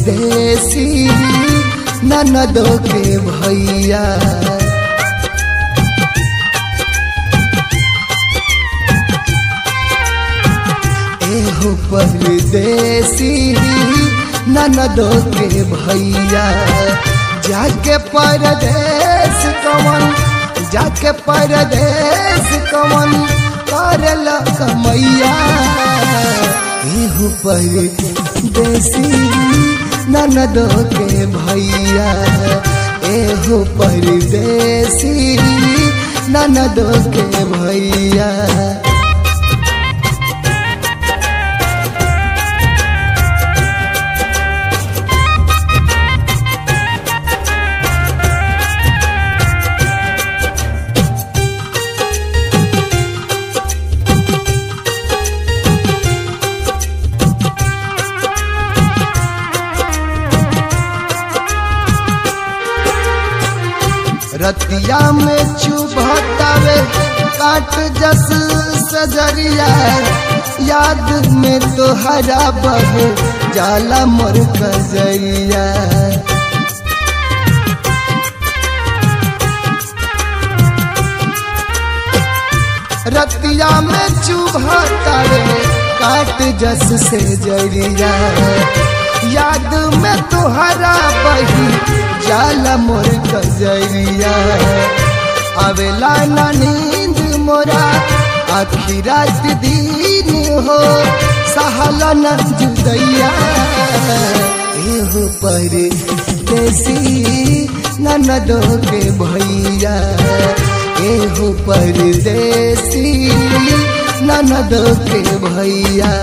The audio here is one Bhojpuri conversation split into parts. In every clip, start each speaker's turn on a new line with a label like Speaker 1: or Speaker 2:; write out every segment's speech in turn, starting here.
Speaker 1: परदेसी ननदो के भैया एहो परदेसी ननदो के भैया जाके परदेश कवन जाके परदेश कवन करल कमैया एहो परदेसी ननदो के भैया एहो परदेसी ननदो के भैया रतिया में चुभतावे काट जस सजरिया याद में तो हरा बह जाला मोर कजरिया रतिया में चुभतावे काट जस से जरिया याद में तुहरा बही जाला मोर कजरिया आवेला ना नींद मोरा आखी रात दिन हो सहाला न जुदैया एहो पर देसी ननदो के भैया एहो परदेसी ननदो के भैया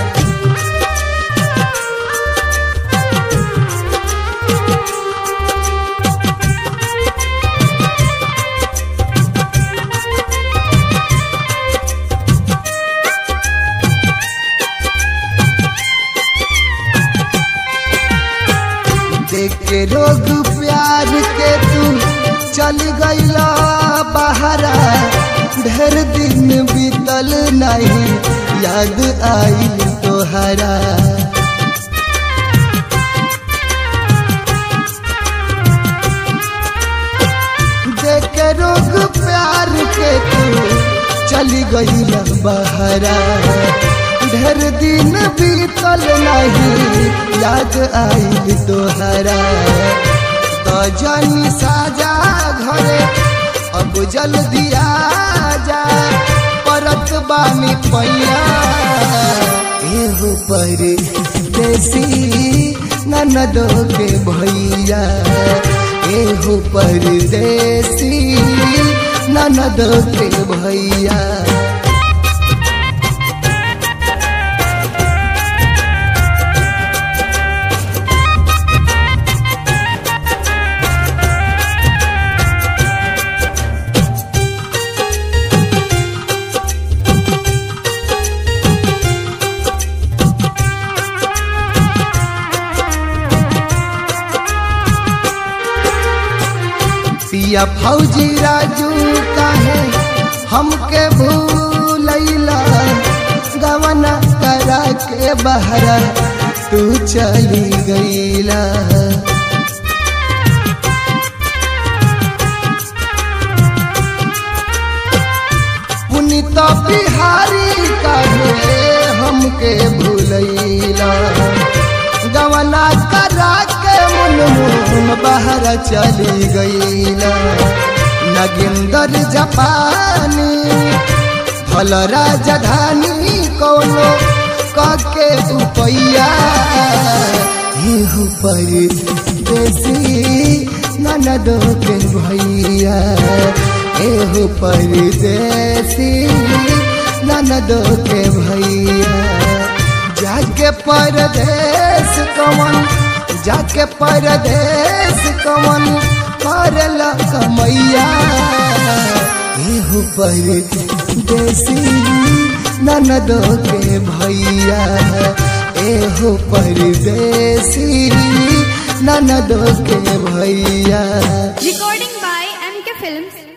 Speaker 1: देख के रोग प्यार के तू चल गईला बहरा ढेर दिन बीतल नहीं याद आई तोहरा देख के रोग प्यार के तू चल गईला बहरा ढेर दिन बीतल नहीं याद आई तोहरा तो जानी साजा घरे अब जल्दी आ जा परत बानी पैया एहो पर देसी ननदो के भैया एहो पर देसी ननदो के भैया पिया फौजी राजू काहे हमके भूलैला गवना करा के बहरा तू चली गईला पुनित बिहारी काहे हमके भूलैला गवना करा के मन मुन बाहर चली गईला नगिंदर जापानी फल राजधानी कोनो कके उपैया पर देसी ननदो के भैया एहो परदेसी ननदो के भैया जाके परदेश कवन जाके परदेश कवन करल कमैया एहो परदेसी ननदो के भैया एहो परदेसी ननदो के भैया
Speaker 2: Recording by MK Films,